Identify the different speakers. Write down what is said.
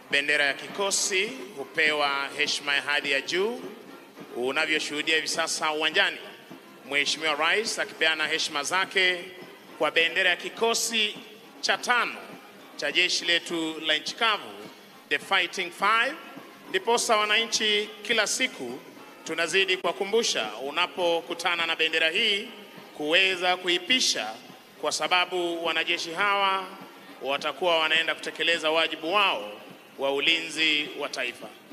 Speaker 1: bendera ya kikosi hupewa heshima ya hadhi ya juu. Unavyoshuhudia hivi sasa uwanjani, Mheshimiwa Rais akipeana heshima zake kwa bendera ya kikosi cha tano cha jeshi letu la nchi kavu, the Fighting Five. Ndiposa wananchi kila siku tunazidi kuwakumbusha unapokutana na bendera hii kuweza kuipisha, kwa sababu wanajeshi hawa watakuwa wanaenda kutekeleza wajibu wao wa ulinzi wa taifa.